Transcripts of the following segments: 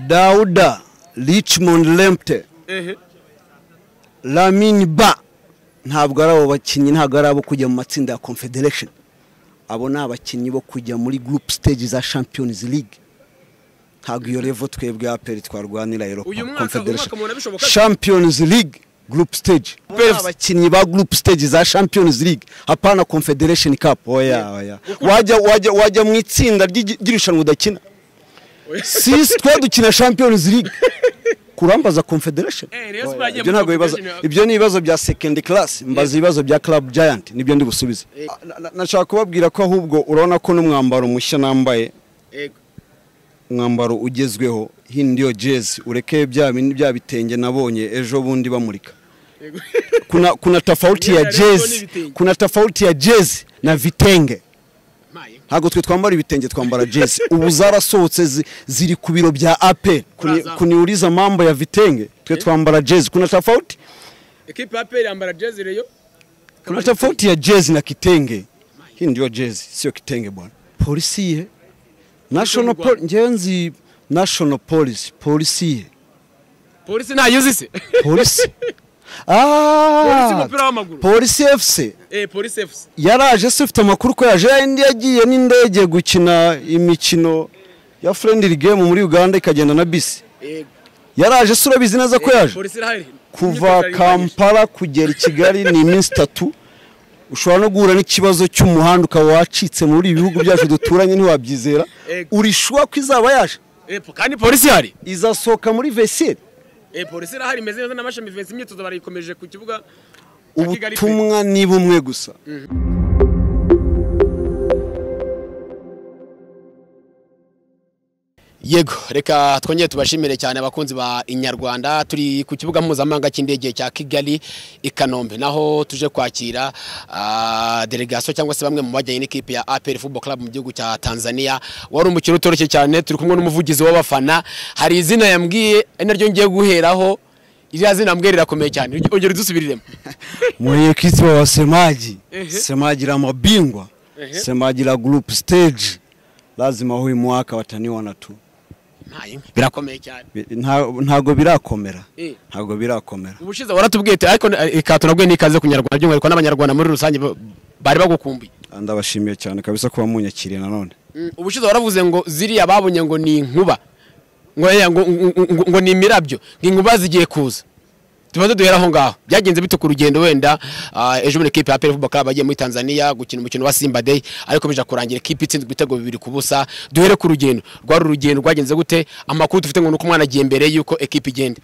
Dauda Richmond Lempte Lamine Ba ntabwo ari abo bakinnyi ntabwo ari abo kujya mu matsinda ya confederation abo ni abakinnyi bo kujya muri group stage za champions league ntabwo iyo revo twebwe aperi twarwanira europa Uyu mwaka- confederation uyu mwaka mubona bishoboka? champions league group stage abo ni abakinnyi ba group stage za champions league hapana confederation cup oya oya wajya wajya wajya mu itsinda ry'igi- ry'irushanwa udakina sisi twe dukina champions league kurambaza confederation Eh, Rayon Sports Oya, yagiye ibyo muri ntabwo bibazo Confederation. ibyo ni ibibazo bya second class mbaza ibibazo bya club giant nibyo ndi busubize Na- na- nashaka kubabwira ko ahubwo urabona ko n'umwambaro mushya nambaye umwambaro ugezweho hindi yo jezi ureke bya bindi bya bitenge nabonye ejo bundi bamurika kuna kuna tofauti ya Yera, rero ni jezi ibitenge. kuna tofauti ya jezi na vitenge ntabwo twe twambara ibitenge twambara jezi ubu zarasohotse zi- ziri ku biro bya ape Kuni- Uraza. kuniuliza mambo ya vitenge twe twambara jezi kuna tofauti ekipe ya peri yambara jezi reyo kuna tofauti ya jezi na kitenge hii ndio jezi sio kitenge bwana polisi ye national Rwanda. pol ngewe nzi national police polisi ye polisi ntayuzi se polisi polisi Ah, umupira w'amaguru polisi fc eh polisi efusi yaraje se ufite amakuru ko yaje yindi yagiye n'indege gukina imikino ya friendly game muri uganda ikagenda na bisi yaraje se urabizi neza ko yaje polisi irahari kuva Imyitwarire irahari. kampala kugera i kigali ni iminsi itatu ushobora no guhura n'ikibazo cy'umuhanda ukaba wacitse muri ibi bihugu byacu duturanye ntiwabyizera Yego. urishuwa ko izaba yaje Eh, po- kandi polisi ihari izasohoka muri vesiyeri Eh, polisi irahari imeze neza n'amashami vivensi imyitozo barayikomeje ku kibuga cya Kigali pe. ubutumwa ni bumwe gusa yego reka twongere tubashimire cyane abakunzi ba inyarwanda turi ku kibuga mpuzamahanga cy'indege cya kigali i kanombe naho tuje kwakira ah, delegasiyo cyangwa se bamwe mu bajyanye n'ikipe ya apr football club mu gihugu cya tanzania wari umukino utoroshye cyane turi kumwe n'umuvugizi w'abafana hari izina yambwiye ari naryo ngiye guheraho iriya zina mbwiye rirakomeye cyane ongera udusubiriremo mwenyekiti wa wasemaji Ehe. semaji la mabingwa Ehe. semaji la group stage lazima huyu mwaka wataniwa na tu Ntayo, birakomeye cyane Bi- nta- ntago birakomera Eh. ntago birakomera ubushize waratubwiye uti, ariko ikato nabwo ni ikaze ku nyarwanda by'umwihariko n'abanyarwanda muri rusange ba- bari bagukumbuye ndabashimiye cyane kabisa kuba munyakiriye nanone Mm, ubushize waravuze ngo ziriya babonye ngo ni inkuba ngo yaya ngo, ngo- ngo, ngo ni imirabyo ngo inkuba zigiye kuza tumaze duhera aho ngaho byagenze bite ku rugendo wenda ah, ejo bundi ekipe ya peri vuba bagiye muri tanzania gukina umukino wa simba day ariko bija kurangira ekipe itsinzwe ibitego bibiri ku busa duhere ku rugendo rwari urugendo rwagenze gute amakuru dufite ngo ni uko umwana agiye mbere y'uko ekipe igenda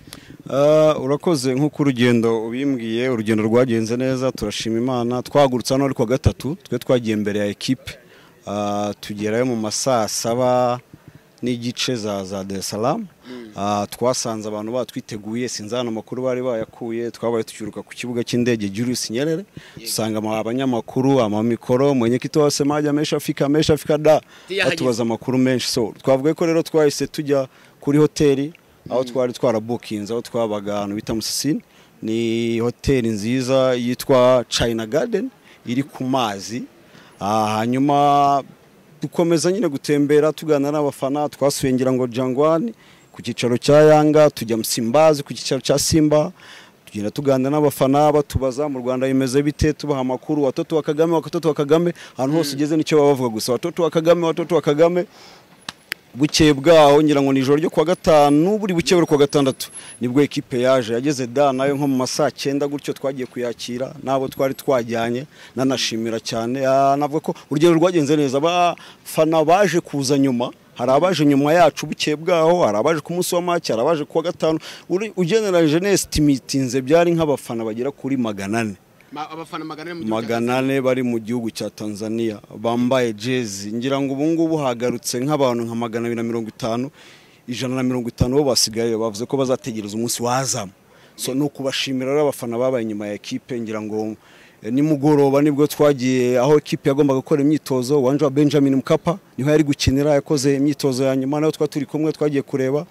Ah, urakoze nk'uko urugendo ubimbwiye urugendo rwagenze neza turashima imana twahagurutse hano ari kuwa gatatu twe twagiye mbere ya ekipe Ah, tugerayo mu ma saa saba n'igice za za Dar es Salaam Ah, twasanze abantu batwiteguye sinzi hano amakuru bari bayakuye twabaye tukiruka ku kibuga cy'indege Julius Nyerere dusanga ama- abanyamakuru amamikoro mwenyekiti wose majya menshi afika menshi afika da Yahageze. batubaza amakuru menshi so twavuga ko rero twahise tujya kuri hoteli aho twari twarabukinze aho twabaga ahantu bita musisini ni hoteli nziza yitwa china garden iri ku mazi Ah, hanyuma dukomeza nyine gutembera tuganira n'abafana twasuye ngira ngo jangwani ku cyicaro cya yanga tujya musimbazi ku cyicaro cya simba tugenda tuganira n'abafana batubaza mu rwanda bimeze bite tubaha amakuru watoto wa kagame watoto wa kagame ahantu hose ugeze nicyo baba bavuga gusa watoto wa kagame watoto wa kagame bukeye bwaho ngira ngo ni ijoro ryo kuwa gatanu buri bukeye buri kuwa gatandatu nibwo ekipe yaje yageze da nayo nko mu masaa cyenda gutyo twagiye kuyakira n'abo twari twajyanye nanashimira cyane Ah, navuga ko urugendo rwagenze neza abafana baje kuza nyuma hari abaje nyuma yacu bukeye bwaho hari abaje ku munsi wa make hari abaje kuwa gatanu Uri- ugeneranije nesitimitinze byari nk'abafana bagera kuri magana ane abafana magana ane mu magana ane bari mu gihugu cya tanzania bambaye jezi ngira ngo ubu ngubu hagarutse nk'abantu nka magana abiri na mirongo itanu ijana na mirongo itanu bo basigaye bavuze ko bazategereza umunsi wazamu so ni ukubashimira rero abafana babaye inyuma ya ekipe ngira ngo eh, nimugoroba nibwo twagiye aho ekipe yagombaga gukora imyitozo wanje wa benjamin mukapa niho yari gukinira yakoze imyitozo ya nyuma nayo twa turi kumwe twagiye kureba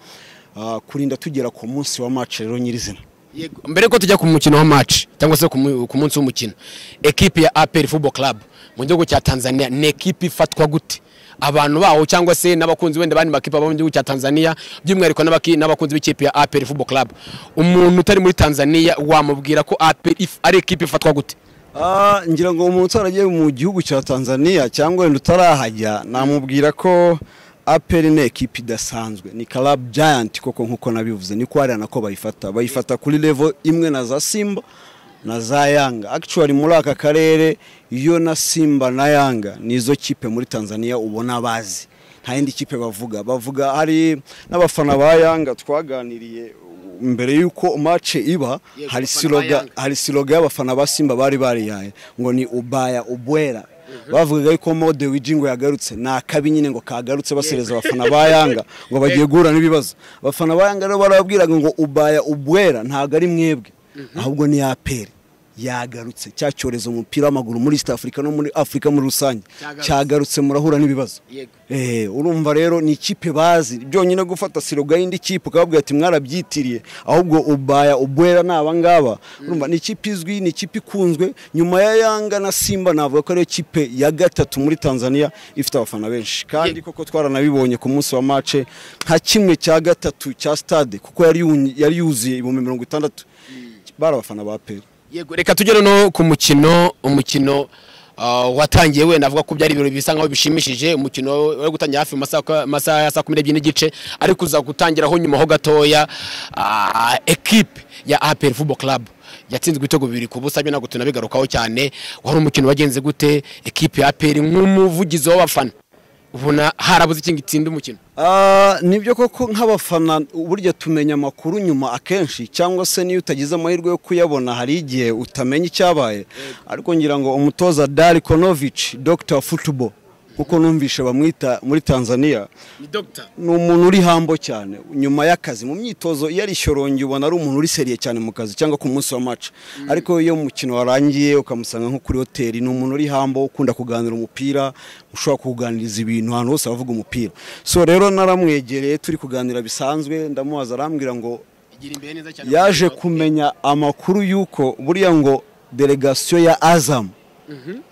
ah, kurinda tugera ku munsi wa mace rero nyirizina Yego. mbere ko tujya ku mukino wa match cyangwa se ku mu- ku munsi w'umukino ekipe ya APR Football Club mu gihugu cya Tanzania ni ekipe ifatwa gute abantu bawo cyangwa se n'abakunzi wenda bandi makipe abo mu gihugu cya Tanzania by'umwihariko n'abaki- n'abakunzi b'ikipe ya APR Football Club umuntu utari muri Tanzania wamubwira ko APR if- ari ikipe ifatwa gute Ah, ngira ngo umuntu utaragiye mu gihugu cya Tanzania cyangwa wenda utarahajya namubwira ko APR ni ekipi idasanzwe ni club giant koko nk'uko nabivuze ni kwariya nako bayifata bayifata kuri level imwe na za Simba na za Yanga actually muri aka karere iyo na Simba na Yanga nizo kipe muri Tanzania ubona bazi nta yindi kipe bavuga bavuga hari n'abafana ba Yanga twaganiriye mbere y'uko match iba Yes, hari abafana ba siroga Yanga. hari siroga y'abafana ba Simba bari bariyaye ngo ni ubaya ubwera bavugaga yuko mode wiji ngo yagarutse ni akabi nyine ngo kagarutse basereza abafana ba Yanga ngo bagiye guhura n'ibibazo abafana ba Yanga rero barababwiraga ngo ubaya ubwera ntabwo ari mwebwe ahubwo ni APR yagarutse cya cyorezo mu mupira w'amaguru muri East Africa no muri Africa muri rusange Cyagarutse. cyagarutse murahura n'ibibazo Yego. Eh, urumva rero ni ikipe bazi byonyine gufata siroga y'indi kipe ukababwira ati mwarabyitiriye ahubwo ubaya ubwera ni abangaba urumva ni ikipe izwi ni ikipe ikunzwe nyuma ya yanga na simba navuga ko ariyo kipe ya gatatu muri tanzania ifite abafana benshi kandi koko twaranabibonye ku munsi wa mace nka kimwe cya gatatu cya stade kuko yari yu- yari yuzuye ibihumbi mirongo itandatu bari abafana ba pera yego reka tugere no ku mukino umukino ah, watangiye wenda avuga ko byari ibirori bisa nkaho bishimishije umukino wari gutangira hafi mu masaha masaha ya saa kumi n'ebyiri n'igice ariko uza gutangiraho nyuma ho gatoya ah, ekipe ya APR Football Club yatsinzwe ibitego bibiri ku busa byo ntabwo tunabigarukaho cyane wari umukino wagenze gute ekipe ya APR nk'umuvugizi w'abafana ubona harabuze ikintu gitsinda umukino Ah, nibyo koko nk'abafana burya tumenya amakuru nyuma akenshi cyangwa se niyo utagize amahirwe yo kuyabona hari igihe utamenya icyabaye ariko ngira ngo umutoza Dari Konovic Dr Football kuko numvishe bamwita muri Tanzania ni dogita ni umuntu uri hambo cyane nyuma y'akazi mu myitozo iyo ari ishyorongi ubona ari umuntu uri seriye cyane mu kazi cyangwa ku munsi wa maca ariko iyo umukino warangiye ukamusanga nko kuri hoteli ni umuntu uri hambo ukunda kuganira umupira ushobora kuganiriza ibintu ahantu hose abavuga umupira so rero naramwegereye turi kuganira bisanzwe ndamubaza arambwira ngo yaje kumenya amakuru y'uko buriya ngo delegasiyo ya azamu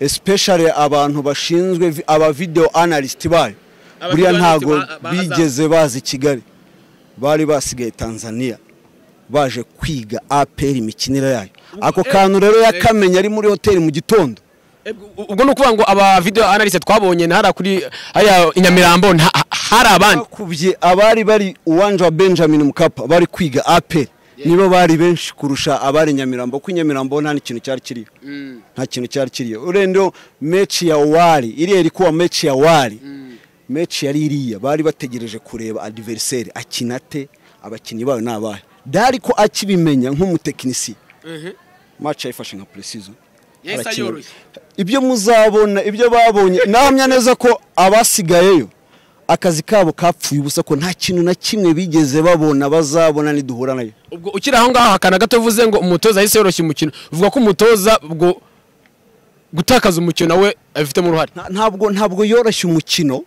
especially abantu bashinzwe vi- aba video analyst bayo Aba buriya video analyst ntago ba- ba Azam. bigeze bazi kigali bari basigaye tanzania baje kwiga apr imikinire yayo ako eh, kantu rero eh. yakamenya ari muri hoteli mu gitondo ubwo ni ukuvuga ngo aba video analyst twabonye na hariya kuri hariya i Nyamirambo nta- hari abandi bakubye abari bari uwanja wa benjamin mukapa bari kwiga apr nibo bari benshi kurusha abari nyamirambo kuko i nyamirambo nta n'ikintu cyari kiriho nta kintu cyari kiriyo urenda mechi ya wari iriya iri kuba mechi ya wari mechi yari iriya bari bategereje kureba adiveriseri akina te abakinnyi bayo ni abahe dari ko akibimenya nk'umutekinisiye maci yayifashe nka precision Yahise Arakina. ayoroshya. ibyo muzabona ibyo babonye namya neza ko abasigayeyo akazi kabo kapfuye ubusa ko nta kintu na kimwe bigeze babona bazabona niduhura nayo ubwo ukiri aho ngaho hakana gato uvuze ngo umutoza yahise yoroshya umukino uvuga ko umutoza ubwo gutakaza umukino nawe abifitemo uruhare Nta- ntabwo ntabwo yoroshye umukino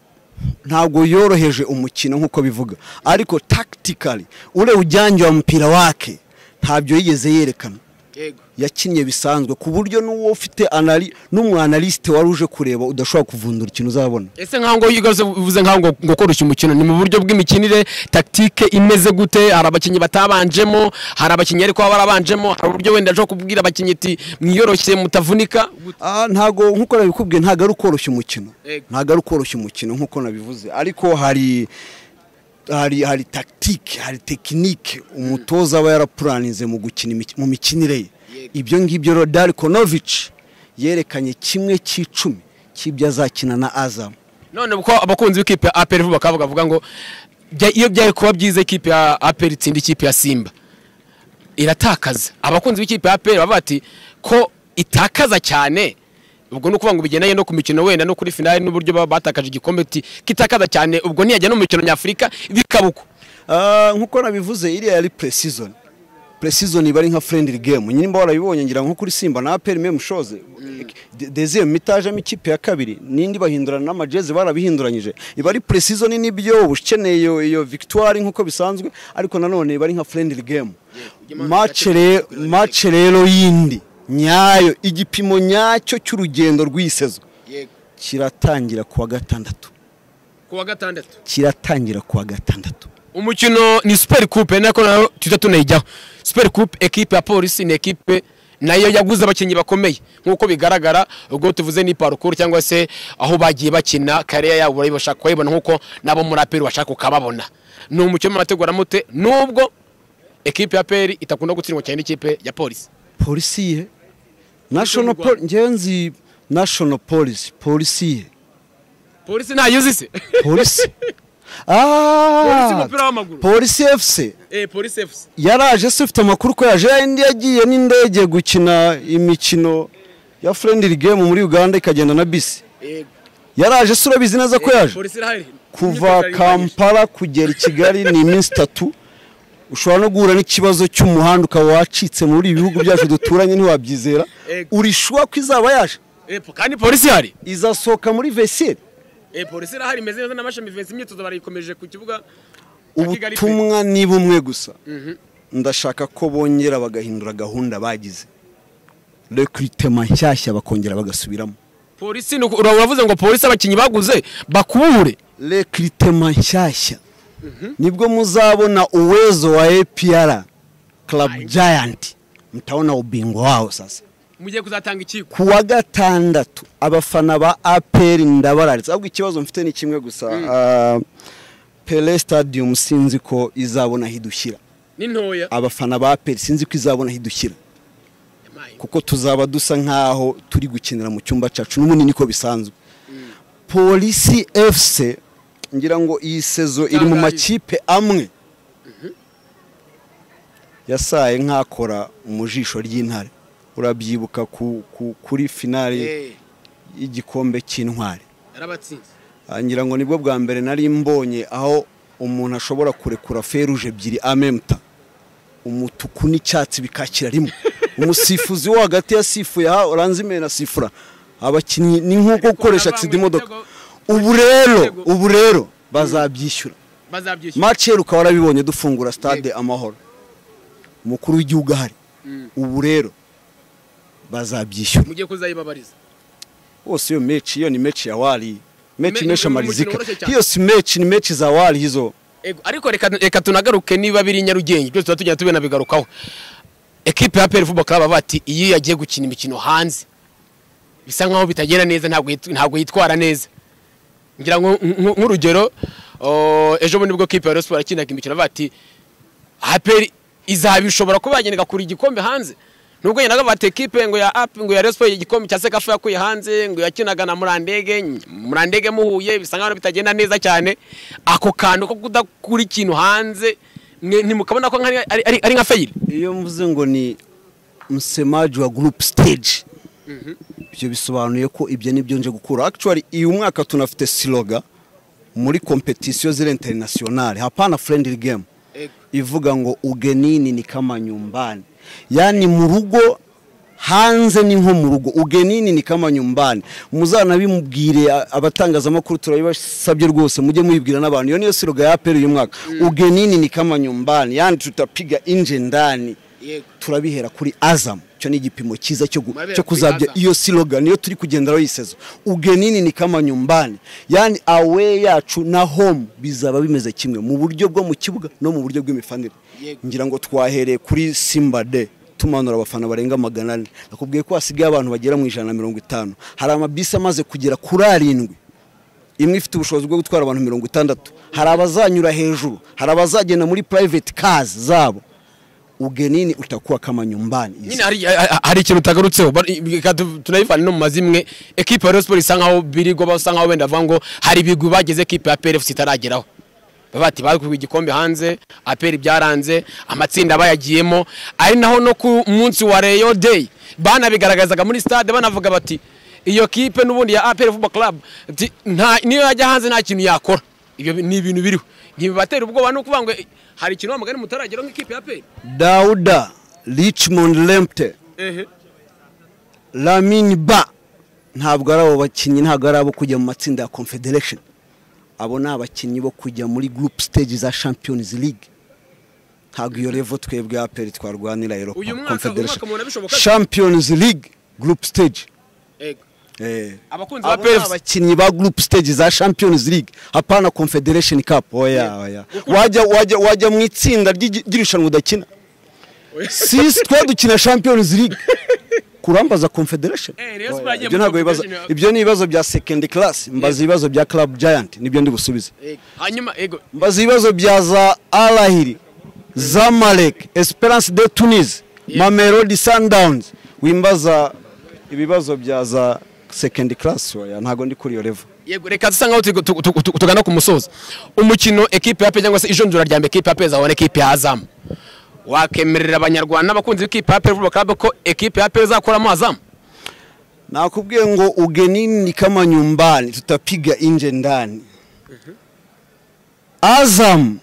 ntabwo yoroheje umukino nk'uko bivuga ariko tactically ule ujyanjye wa mpira wake ntabyo yigeze yerekana yego yakinnye bisanzwe ku buryo n'uwo ufite anali n'umwanalisite wari uje kureba udashobora kuvundura ikintu uzabona ese nkaho ngo yigarutse uvuze nkaho ngo ngo koroshya umukino ni mu buryo bw'imikinire tactique imeze gute hari abakinnyi batabanjemo hari abakinnyi ariko baba barabanjemo hari uburyo wenda ashobora kubwira abakinnyi ati mwiyoroshye mutavunika Ah, ntago nk'uko nabikubwiye ntago ari ukoroshya umukino Yego. ntago ari ukoroshya umukino nk'uko nabivuze ariko hari hari hari tactique hari tekinike umutoza aba yarapuranize mu gukina imik- mu mikinire ye ibyo ngibyo rero Darkonovic yerekanye kimwe cy'icumi cy'ibyo azakina na Azam none kuko abakunzi b'ikipe ya aperi vuba bakaba bavuga ngo "Bya- iyo byari kuba byiza ikipe ya aperi itsinda ikipe ya simba iratakaza abakunzi b'ikipe ya aperi bavuga bati ko itakaza cyane ubwo ni ukuvuga ngo bigendanye no ku mikino wenda no kuri finale n'uburyo baba batakaje igikombe ati kitakaza cyane ubwo niyajya no mu mikino nyafurika bikaba uko Ah, nk'uko nabivuze iriya yari pre-season pre-season iba ari nka friendly game nyimba warabibonye ngira ngo nko kuri simba na aperi meme shoze deuxième mitage amakipe ya kabiri nindi bahindurana n'amajezi barabihinduranyije iba ari pre-season n'ibyo uba ukeneye iyo, iyo victoire nk'uko bisanzwe ariko nanone iba ari nka friendly game match re- match rero yindi nyayo igipimo nyacyo cy'urugendo rw'iyi saison yego kiratangira kuwa gatandatu ku wa gatandatu kiratangira ku wa gatandatu umukino ni super coupe nako nayo tujya tunayijyaho super coupe ekipe ya polisi ni ekipe nayo yaguze abakinnyi bakomeye nk'uko bigaragara ubwo tuvuze ni parukuru cyangwa se aho bagiye bakina kariya yabo barabashaka kuyibona nk'uko n'abo muri aperi bashaka ukababona ni umukino murategura mute nubwo ekipe ya peri itakunda gutsindwa cyane n'ikipe ya polisi polisi ye national Rwanda. pol ngewe nzi national police polisi ye polisi ntayizi se polisi polisi Ah, umupira w'amaguru polisi efuse eh polisi efusi yaraje se ufite amakuru ko yaje yindi yagiye n'indege gukina imikino ya friendly game muri uganda ikagenda na bisi yaraje se urabizi neza ko yaje polisi irahari kuva Imyiteguro yayirwanyije. kampala kugera i kigali ni iminsi itatu ushobora no guhura n'ikibazo cy'umuhanda ukaba wacitse muri ibi bihugu byacu duturanye ntiwabyizera Ego. urishuwa ko izaba yaje Eh, po- kandi polisi ihari izasohoka muri vesiyeri Eh, polisi irahari imeze neza n'amashami vivensi imyitozo barayikomeje ku kibuga cya Kigali pe. ubutumwa ni bumwe gusa ndashaka ko bongera bagahindura gahunda bagize rekiritema nshyashya bakongera bagasubiramo polisi ni uku- ura- uravuze ngo polisi abakinnyi baguze bakubure rekiritema nshyashya nibwo muzabona uwezo wa APR Club Giant mtaona ubingwa wao sasa mugiye kuzatanga ikiko ku wa gatandatu abafana ba APR ndabararitse ahubwo ikibazo mfite ni kimwe gusa Ah, Pele Stadium sinzi ko izabona aho idushyira ni ntoya abafana ba APR sinzi ko izabona aho idushyira Emaye. kuko tuzaba dusa nk'aho turi gukinira mu cyumba cyacu n'ubundi niko bisanzwe polisi efuse ngira ngo iyi sezo iri mu Itangaje. makipe amwe yasaye nk'akora mu jisho ry'intare urabyibuka ku- ku- kuri finari Eh, y'igikombe cy'intwari yarabatsinze Ah, ngira ngo nibwo bwa mbere nari mbonye aho umuntu ashobora kurekura feruje ebyiri amemuta umutuku n'icyatsi bikakira rimwe umusifuzi wo hagati yasifuye aha oranze imena asifura abakinnyi ni nk'uko gukoresha Ariko agisida imodoka nabangwe ubu rero ibitego- ubu rero bazabyishyura bazabyishyura mace yeruka warabibonye dufungura stade amahoro umukuru w'igihugu ahari ubu rero bazabyishyura mugiye kuzayibabariza bose hiyo mechi hiyo ni mechi ya wali mechi Me- ni imeshamalizika mchezo mrefu hiyo si mechi ni mechi za wali hizo Ego, ariko reka, reka tunagaruke niba biri nyarugenge byose tuba tugenda tubigarukaho ekipe ya peri vuba club bati iyo yagiye gukina imikino hanze bisa nkaho bitagenda neza ntabwo yit- ntabwo yitwara neza ngira ngo nk- nk- nk'urugero o, ejo bundi bwo kipe ya Rayon Sports yakinaga imikino bati aperi izaba ishobora kuba yagendaga kuri igikombe hanze nubwo yendaga bati ekipe ngo ya api ngo ya Rayon Sports igikombe cya sekafu yakuye hanze ngo yakinaga na murandege ny- murandege muhuye bisa nkaho bitagenda neza cyane ako kantu ko kudakura ikintu hanze mwe ntimukabona ko nk'ari- ari ari- ari nka feyiri iyo mvuze ngo ni msemaji wa group stage ibyo bisobanuye ko ibyo nibyo nje gukura actually uyu mwaka tunafite siloga muri competition zile internationale hapana friendly game Ego. ivuga ngo ugenini ni kama nyumbani yani mu rugo hanze ni nko mu rugo ugenini ni kama nyumbani muzanabimubwire a- abatangazamakuru turabibasabye rwose mujye muyibwira n'abantu iyo niyo siroga ya aperi uyu mwaka ugenini ni kama nyumbani yani tutapiga inje ndani yego turabihera kuri azam icyo ni igipimo cyiza cyo, gu- Murabihera cyo kuri kuzabya Azam. iyo siroga niyo turi kugenderaho iyi sezo ugenini ni kama nyumbani yani awe yacu na home bizaba bimeze kimwe mu buryo bwo mu kibuga no mu buryo bw'imifanire Yego. ngira ngo twahereye kuri simba de tumanura abafana barenga magana ane nakubwiye ko hasigaye abantu bagera mu ijana na mirongo itanu hari amabisi amaze kugera kuri arindwi imwe ifite ubushobozi bwo gutwara abantu mirongo itandatu hari abazanyura hejuru hari abazagenda muri private cars zabo ugenini utakuwa kama nyumbani nyine hari, ha- hari ikintu utagarutseho Bar- reka tu- tunabivana no mu mazimwe ekipe ya Rayon Sports isa nkaho birigo basa nkaho wenda bavuga ngo hari ibigwi bagize ekipe ya PRFC itarageraho bati bakuye igikombe hanze aperi byaranze amatsinda bayagiyemo ari naho no ku munsi wa Rayon Day banabigaragazaga muri stade banavuga bati iyo kipe n'ubundi ya APR Football Club ti- nta niyo yajya hanze nta kintu yakora ibyo bi- ni ibintu biriho ntibibatera ubwoba no kuvuga ngo "Eh, hari ikintu wa mugani mutarageraho nk'ikipe ya APR dauda richmond lempte ehe lamini ba ntabwo ari abo bakinnyi ntabwo ari abo kujya mu matsinda ya confederation abo ni abakinnyi bo kujya muri group stage za champions league ntabwo iyo revo twebwe aperi twarwanira europa Uyu mwaka- uyu mwaka confederation mubona bishoboka? champions league group stage ego abakunzi ba abo ni Pepsi abakinnyi ba group stage za champions league hapana confederation cup oya oya wajya wajya wajya mu itsinda ry'igi- ry'irushanwa udakina sisi twe dukina champions league kurambaza confederation Eh, Rayon Sport Oya, yagiye ibyo muri ntabwo ibibazo Confederation. ibyo ni ibibazo bya second class mbaza ibibazo bya club giant nibyo ndi busubize Yego. hanyuma ego mbaza ibibazo bya za alahiri zamalek esperance de tunis mamelodi sundowns wimbaza ibibazo bya za second class oya ntabwo ndi kuri iyo level yego reka dusa nkaho tugu- tugu- tugu- tugu- tugana ku musozo umukino ekipe ya pe cyangwa se ijonjora rya mbere ekipe ya pe zabona ekipe ya azamu wakemerera abanyarwanda n'abakunzi b'ikipe ya pe vuba club ko ekipe ya pe izakuramo azamu Nakubwiye ngo ugenini ni kama nyumbani, tutapiga nje ndani. Azam,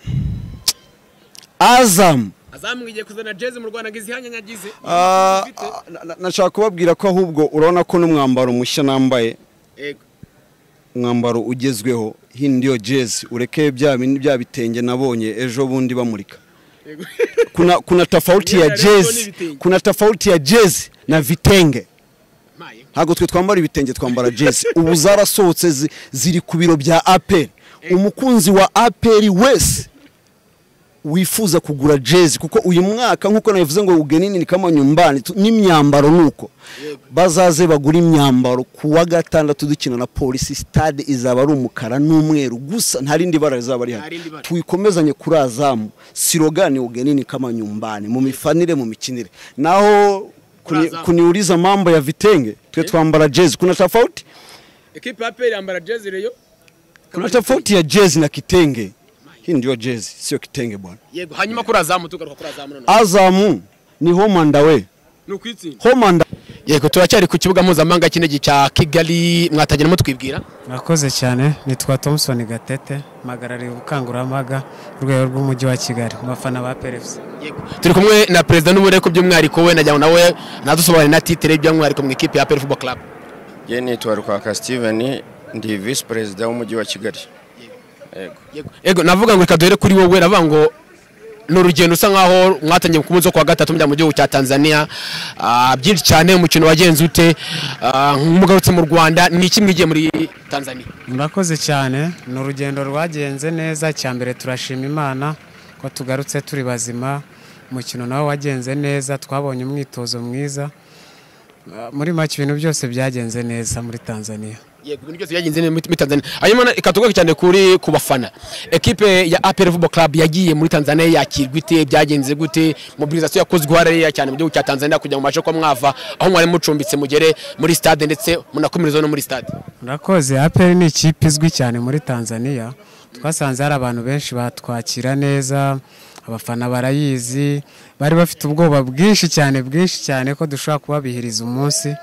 Azam. azamwigiye kuzana jezi mu Rwanda ngo izihanye nyagize Ah, ah, na- na- nashaka kubabwira ko ahubwo urabona ko n'umwambaro mushya nambaye yego umwambaro ugezweho hindi yo jezi ureke bya bindi- bya bitenge nabonye ejo bundi bamurika yego kuna, kuna tofauti ya Imyenda ya rero jezi n'ibitenge. kuna tofauti ya jezi na vitenge maye ntabwo twe twambara ibitenge twambara jezi ubu zarasohotse zi- ziri ku biro bya aperi umukunzi wa aperi wese wifuza kugura jezi kuko uyu mwaka nk'uko nabivuze ngo ugenini ni kama nyumbani tu- n'imyambaro nuko bazaze bagura imyambaro ku wa gatandatu dukina na polisi stade izaba ari umukara n'umweru gusa nta rindi bara rizaba Nta rihari rindi bara. tuyikomezanye kuri azamu silogani ugenini kama nyumbani mu mifanire mu mikinire naho Kuri kuni- azamu. kuniuliza mambo ya vitenge twe twambara jezi kuna tofauti ekipe ya pe yambara jezi reyo kuna tofauti ya jezi na kitenge hii ndio jezi sio kitenge bwana yego hanyuma kuri azamu tugaruka kuri azamu noneho azamu ni homanda we ni ukwitsinda homanda yego turacyari ku kibuga mpuzamahanga cy'indege cya kigali mwatagira mutwibwira mwakoze cyane nitwa thompson gatete mpagarariye ubukangurambaga ku rwego rw'umujyi wa kigali mu bafana ba perefuse Yego. turi kumwe na perezida n'ubureku by'umwihariko we najyana nawe nadusobanurira na titire by'umwihariko mu ikipe ya pe football club Njye nitwa Rukaka Steven ndi visi perezida w'umujyi wa Kigali Yego. Yego. yego navuga ngo reka duhere kuri wowe navuga ngo ni urugendo usa nkaho mwatangiye ku munsi wo kuwa gatatu mujya mu gihugu cya tanzania Ah, byinshi cyane umukino wagenze ute Ah, mugarutse mu rwanda ni iki mwigiye muri tanzania murakoze cyane ni urugendo rwagenze neza icya mbere turashima imana ko tugarutse turi bazima umukino nawe wagenze neza twabonye umwitozo mwiza Ah, muri make ibintu byose byagenze neza muri tanzania yego ibintu byose byagenze neza muri muri tanzania hanyuma na- reka tugaruke cyane kuri ku bafana ekipe ya apr football club yagiye muri tanzania yakirwa ite byagenze gute mobilisation yakozwe uharariya cyane mu gihugu cya tanzania kugira ngo mubashe kuba mwava aho mwari mucumbitse mugere muri stade ndetse munakomereze no muri stade murakoze aperi ni ikipe izwi cyane muri tanzania twasanze hari abantu benshi batwakira neza abafana barayizi bari bafite ubwoba bwinshi cyane bwinshi cyane ko dushobora kubabihiriza umunsi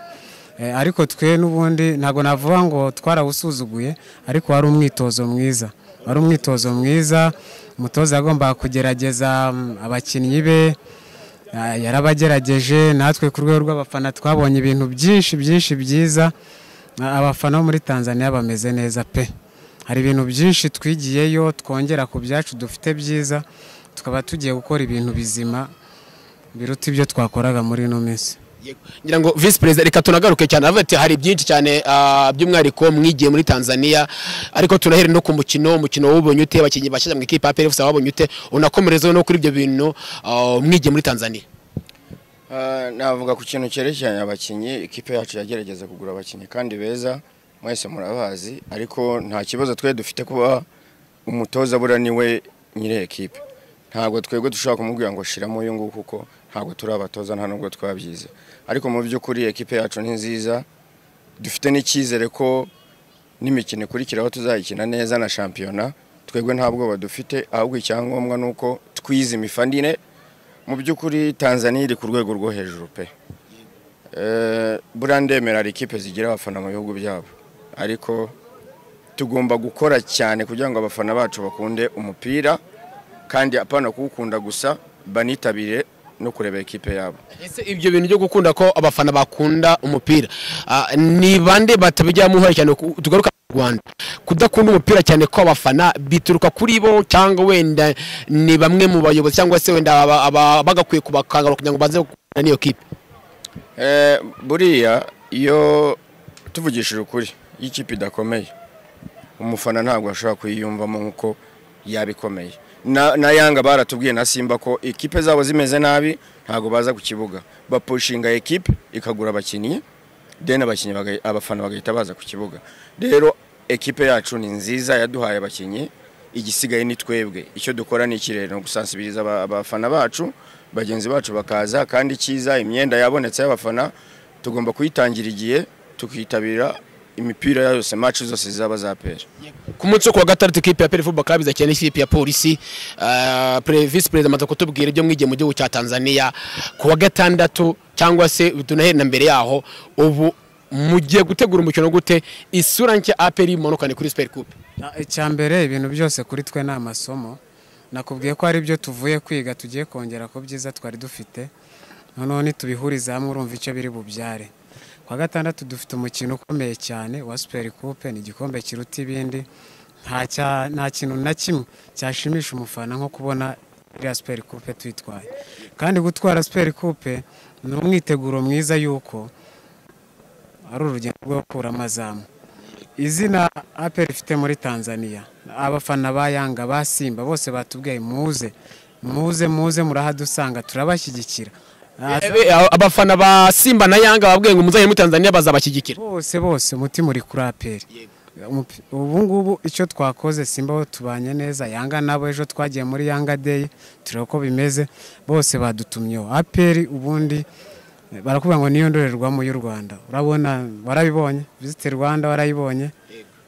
Eh, ariko twe n'ubundi ntabwo navuga ngo twarawusuzuguye ariko wari umwitozo mwiza wari umwitozo mwiza umutoza yagombaga kugerageza mm, abakinnyi be Ah, yarabagerageje natwe ku rwego rw'abafana twabonye ibintu byinshi byinshi byiza Ah, abafana bo muri tanzania bameze neza pe hari ibintu byinshi twigiyeyo twongera ku byacu dufite byiza tukaba tugiye gukora ibintu bizima biruta ibyo twakoraga muri ino minsi Yego. ngira ngo visi perezida reka tunagaruke cyane aravuga ati hari byinshi cyane ah, by'umwihariko mwigiye muri tanzania ariko turahere no ku mukino umukino wawubonye ute abakinnyi bashyashya mu ikipe ya apr gusa wabonye ute unakomerezeho no kuri ibyo bintu ah, mwigiye muri tanzania Ah, navuga ku kintu cyerekeranye abakinnyi ikipe yacu yagerageza kugura abakinnyi kandi beza mwese murabazi ariko nta kibazo twe dufite kuba umutoza bura niwe nyiri ekipe ntabwo twebwe dushobora kumubwira ngo shiramo uyu nguyu kuko ntabwo turi abatoza nta nubwo twabyize ariko mu by'ukuri ekipe yacu ni nziza dufite n'icyizere ko n'imikino ikurikiraho tuzayikina neza na shampiyona twebwe nta bwoba dufite ahubwo icyangombwa ni uko twize imifanire mu by'ukuri tanzania iri ku rwego rwo hejuru pe Eh, buriya ndemera hari ikipe zigira abafana mu bihugu byabo ariko tugomba gukora cyane kugira ngo abafana bacu bakunde umupira kandi apana kuwukunda gusa banitabire no kureba ikipe yabo ese ibyo bintu byo gukunda ko abafana bakunda umupira ah, ni bande batabijyamo uruhare cyane ku- tugaruka mu rwanda kudakunda umupira cyane ko abafana bituruka kuri bo cyangwa wenda ni bamwe mu bayobozi cyangwa se wenda aba- aba- bagakwiye kubakangara kugira ngo baze gukunda n'iyo kipe Eh, buriya iyo tuvugishije ukuri iyo ikipe idakomeye umufana ntabwo ashobora kuyiyumvamo nk'uko yabikomeye na yanga baratubwiye na simba ko ikipe zabo zimeze nabi ntabwo baza ku kibuga bapushinga ekipe ikagura abakinnyi deni abakinnyi baga- abafana bagahita baza ku kibuga rero ekipe yacu ni nziza yaduhaye abakinnyi igisigaye ni twebwe icyo dukora ni iki rero ni ugusansibiriza aba- abafana bacu bagenzi bacu bakaza kandi cyiza imyenda yabonetse y'abafana tugomba kuyitangira igihe tukitabira imipira yose match zose zaba zapera ku munsi wo kuwa gatandatu ikipe ya peri fubo club izakina n'ikipe ya polisi Ah, pre- visi perezida amaze kutubwira ibyo mwigiye mu gihugu cya tanzania ku wa gatandatu cyangwa se tunaheri na mbere yaho ubu mugiye gutegura umukino gute isura nshya aperi imanukane kuri siperi kupe Ah, icya mbere ibintu byose kuri twe ni amasomo nakubwiye ko hari ibyo tuvuye kwiga tugiye kongera ku byiza twari dufite noneho nitubihuriza hamwe urumva icyo biri bubyare ku wa gatandatu dufite umukino ukomeye cyane wa superi kupe ni igikombe kiruta ibindi nta cya- nta kintu na kimwe cyashimisha umufana nko kubona iriya superi kupe tuyitwaye kandi gutwara superi kupe ni umwiteguro mwiza y'uko ari urugendo rwo gukura amazamu izina aperi ifite muri tanzania abafana ba yanga ba simba bose batubwiye muze muze muze murahadusanga turabashyigikira Ah, Ebe, a- abafana ba simba na yanga babwiye ngo umuzanye muri tanzania bazabashyigikira bose bose umutima uri kuri aperi Umupi- ubu ngubu icyo twakoze simba aho tubanye neza yanga nabo ejo twagiye muri yanga deyi tureba uko bimeze bose badutumyeho aperi ubundi barakubwira ngo niyo ndorerwamo y'u rwanda urabona warabibonye visiti rwanda warayibonye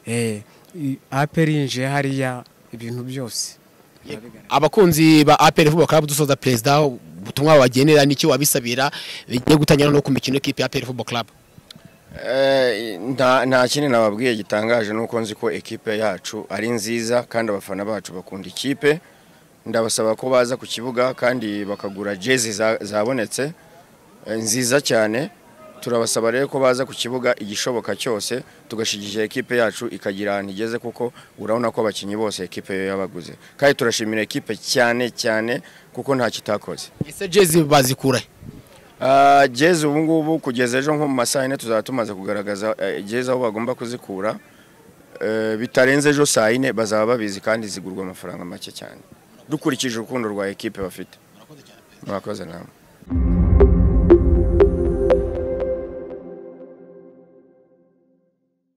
Eh, i- aperi yinjiye hariya ibintu byose abakunzi ba aperi fubo club dusoza perezida ubutumwa wabagenera n'icyo wabisabira bigiye gutangira no ku mikino y'ikipe ya aperi fubo club Eh, nta nta kindi nababwiye gitangaje nuko nzi ko ekipe yacu ari nziza kandi abafana bacu bakunda ikipe ndabasaba ko baza ku kibuga kandi bakagura jezi za- zabonetse eh, nziza cyane turabasaba rero ko baza ku kibuga igishoboka cyose tugashigisha ekipe yacu ikagira ahantu igeze kuko urabona ko abakinnyi bose ekipe yo yabaguze kandi turashimira ekipe cyane cyane kuko nta kitakoze ese jezi bazikurahe Ah, jezi ubu ngubu kugeza ejo nko mu masaha yine tuzaba tumaze kugaragaza eh, jezi aho bagomba kuzikura Eh, bitarenze ejo saa yine bazaba babizi kandi zigurwa amafaranga make cyane dukurikije urukundo rwa ekipe bafite murakoze namwe